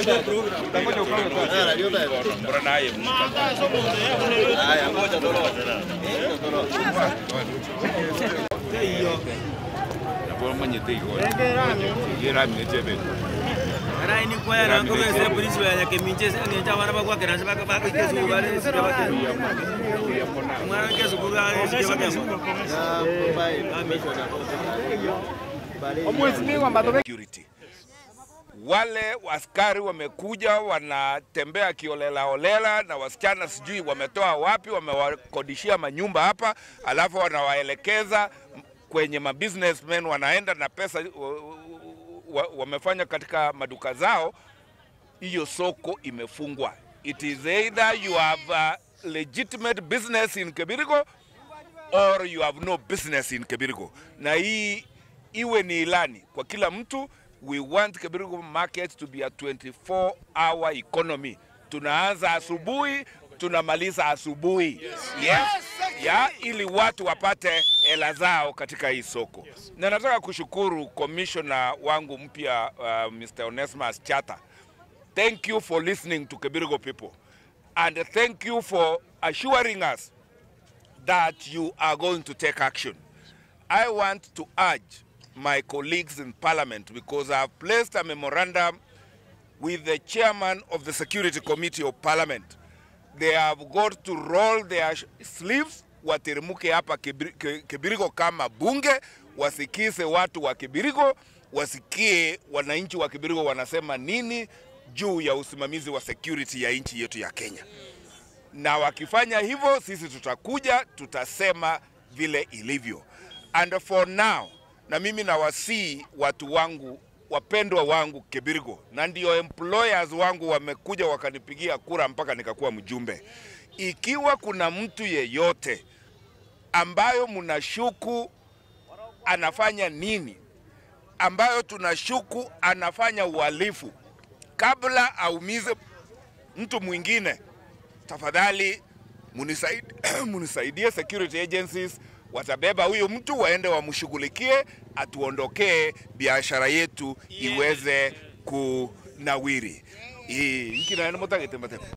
Raini kwaya na ngome se polisi wa ya keminje se ni cha wana bakwa kera se baka baka kesu ba ne se baka mwana kesu ku ba ne se baka security. Wale askari wamekuja wanatembea kiolela olela, na wasichana sijui wametoa wapi, wamewakodishia manyumba hapa, alafu wanawaelekeza kwenye mabusinessmen, wanaenda na pesa wa- wa- wamefanya katika maduka zao. Hiyo soko imefungwa. It is either you have a legitimate business in Kebirigo or you have no business in Kebirigo. Na hii iwe ni ilani kwa kila mtu. We want Kebirigo market to be a 24 hour economy. Tunaanza asubuhi tunamaliza asubuhi yes. ya ili watu wapate hela zao katika hii soko na nataka kushukuru commissioner wangu mpya uh, Mr. Onesmus Chata thank you for listening to Kebirigo people and thank you for assuring us that you are going to take action. I want to urge my colleagues in Parliament because I have placed a memorandum with the chairman of the Security Committee of Parliament. They have got to roll their sh- sleeves wateremke hapa Kibiri- Ke- Kibirigo kama bunge, wasikise watu wa Kibirigo, wasikie wananchi wa Kibirigo wanasema nini juu ya usimamizi wa security ya nchi yetu ya Kenya na wakifanya hivyo, sisi tutakuja tutasema vile ilivyo. And for now, na mimi nawasii watu wangu wapendwa wangu Kebirigo, na ndio employers wangu wamekuja wakanipigia kura mpaka nikakuwa mjumbe. Ikiwa kuna mtu yeyote ambayo mnashuku anafanya nini, ambayo tunashuku anafanya uhalifu, kabla aumize mtu mwingine, tafadhali munisaidie, munisaidie security agencies watabeba huyu mtu waende wamshughulikie, atuondokee biashara yetu iweze kunawiri. Hii nkina mutagete